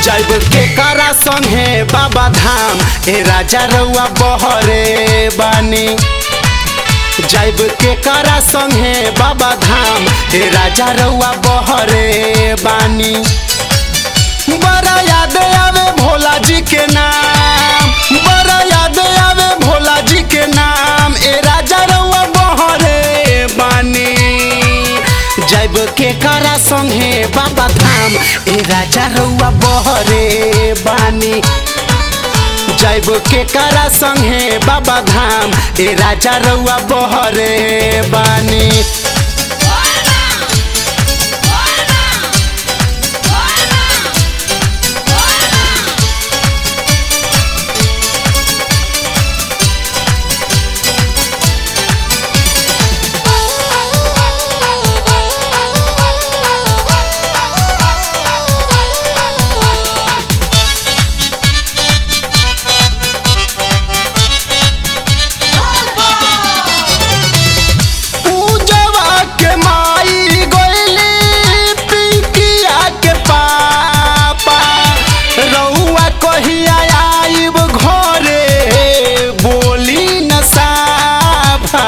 जैब के करा संगे बाबा धाम ए राजा रउआ बहरे बानी जैब के करा संगे बाबा धाम ए राजा रउआ बहरे बानी बड़ा याद आवे भोला जी के नाम बड़ा याद आवे भोला जी के नाम ए राजा रउआ बहरे बानी जैब के करा संगे बाबा धाम ए राजा रउआ बहरे बानी जैब के करा संगे बाबा धाम ए राजा रउआ बहरे बानी पूजवा के माई गोइली पिंकिया के पापा रउआ कहिया आइब घरे बोली न साफा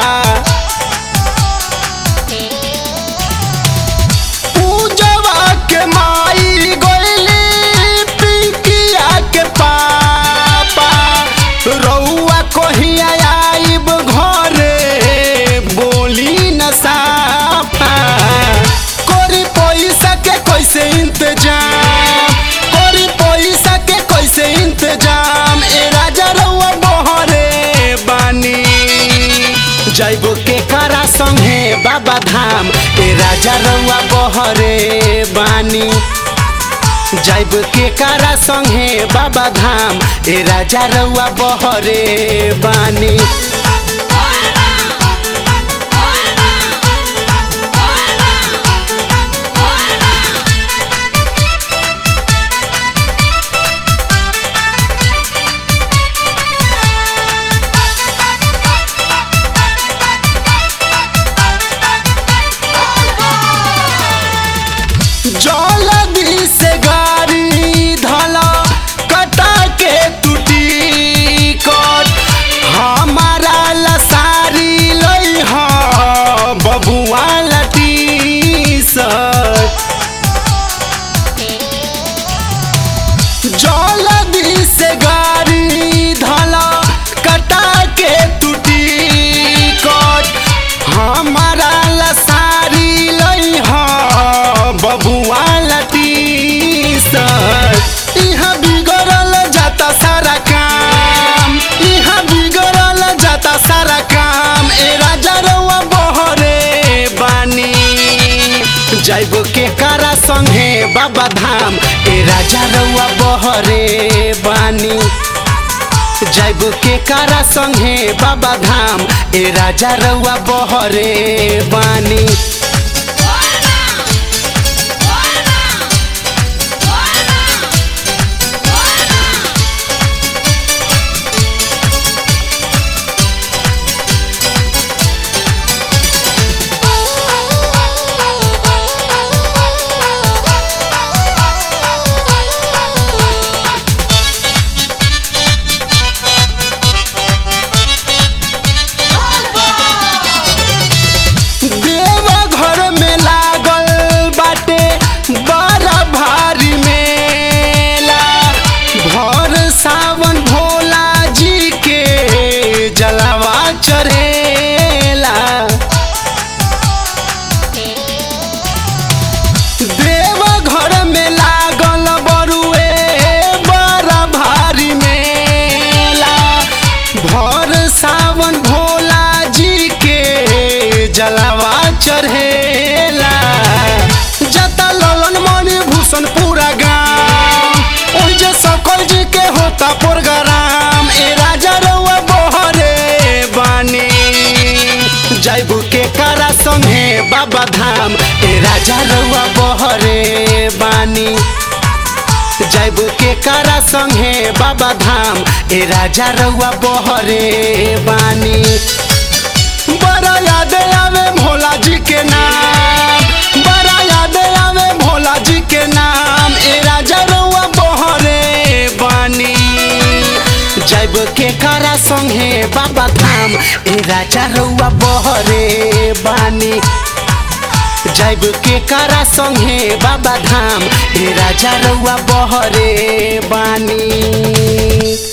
पूजवा के माई गोइली पिंकिया के पापा रउआ कहिया आइब घरे बोली न साफा कोरी पैसा के कैसे इंतजाम कोरी पैसा के कैसे इंतजाम ए राजा रउआ बहरे बानी जैब के करा संगे बाबा धाम ए राजा रउआ बहरे बानी जैब के करा संगे बाबा धाम ए राजा रउआ बहरे बानी जलदी से गाड़ी धला कटा के टूटी कट हमारा लसारी लई ह बबुआ लटी सट जलदी से गाड़ी धला कटा के टूटी कट हमारा लसारी लई ह बबुआ लटी सट इहाँ बिगड़ल जाता सारा काम इहाँ बिगड़ल जाता सारा काम ए राजा रउआ बहरे बानी जैब के करा संगे बाबा धाम ए राजा रउआ बहरे बानी जैब के करा संगे बाबा धाम ए राजा रउआ बहरे बानी देवा घर में लागल बाटे बड़ा भारी मेला भर सावन भोला जी के जलवा चढ़ेला देवा घर में लागल बरुए बड़ा भारी मेला भर सावन भोला जी के जलवा चढ़ेला जता ललन मणि भूषण पूरा गाँव ओहि जे सकल जी के होता प्रोग्राम ए राजा रउआ बहरे बानी जैब के करा संगे बाबा धाम ए राजा रउआ बहरे बानी जैब के करा संगे बाबा धाम ए राजा रउआ बहरे बानी बड़ा याद आवे भोला जी के नाम बड़ा याद आवे भोला जी के नाम ए राजा रउआ बहरे के करा संगे बाबा धाम ए राजा रउआ बहरे बानी जाइब के करा संगे बाबा धाम ए राजा रउआ बहरे बानी